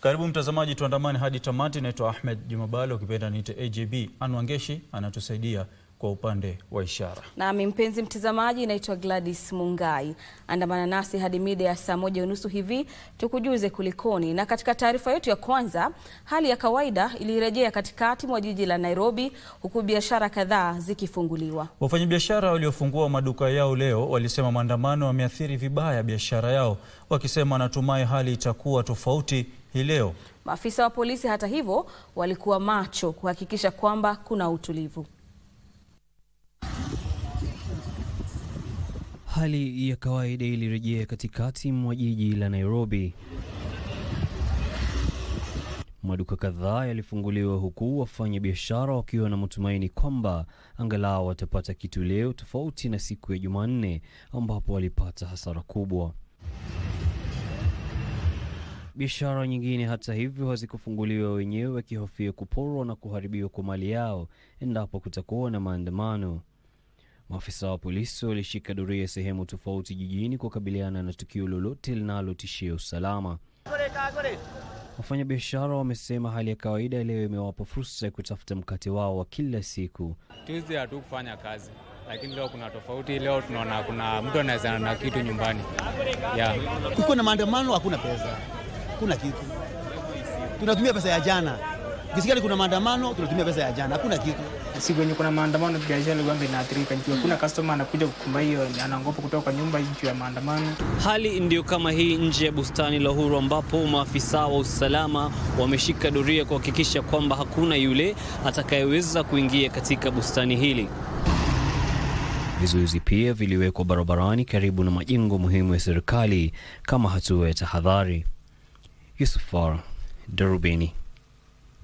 Karibu mtazamaji, tuandamane hadi tamati. Naitwa Ahmed Jumabalo, ukipenda niite AJB. Anwangeshi anatusaidia kwa upande wa ishara. Nami mpenzi mtazamaji, naitwa Gladys Mungai. Andamana nasi hadi mida ya saa moja unusu hivi tukujuze kulikoni. Na katika taarifa yetu ya kwanza, hali ya kawaida ilirejea katikati mwa jiji la Nairobi, huku biashara kadhaa zikifunguliwa. Wafanyabiashara waliofungua maduka yao leo walisema maandamano yameathiri vibaya biashara yao, wakisema wanatumai hali itakuwa tofauti hii leo. Maafisa wa polisi, hata hivyo, walikuwa macho kuhakikisha kwamba kuna utulivu. Hali ya kawaida ilirejea katikati mwa jiji la Nairobi. Maduka kadhaa yalifunguliwa huku wafanya biashara wakiwa na matumaini kwamba angalau watapata kitu leo, tofauti na siku ya Jumanne ambapo walipata hasara kubwa. Biashara nyingine hata hivyo hazikufunguliwa, wenyewe wakihofia kuporwa na kuharibiwa kwa mali yao endapo kutakuwa na maandamano. Maafisa wa polisi walishika doria sehemu tofauti jijini kukabiliana na tukio lolote linalotishia usalama. Wafanyabiashara wamesema hali ya kawaida leo imewapa fursa ya kutafuta mkate wao wa kila siku. Tuesday hatukufanya kazi, lakini leo kuna tofauti. Leo tunaona kuna mtu anaweza na kitu nyumbani yeah. Kukiwa na maandamano hakuna pesa, hakuna kitu. Tunatumia pesa ya jana. Kisikali kuna maandamano, tunatumia pesa ya jana, hakuna kitu. siku yenye kuna maandamano biashara ilikuwa inaathirika juu hakuna customer anakuja kukumba hiyo, anaogopa kutoka kwa nyumba juu ya maandamano. Hali ndiyo kama hii nje ya bustani la Uhuru ambapo maafisa wa usalama wameshika doria kuhakikisha kwamba hakuna yule atakayeweza kuingia katika bustani hili. Vizuizi pia viliwekwa barabarani karibu na majengo muhimu ya serikali kama hatua ya tahadhari. Yusuf Far, Darubini.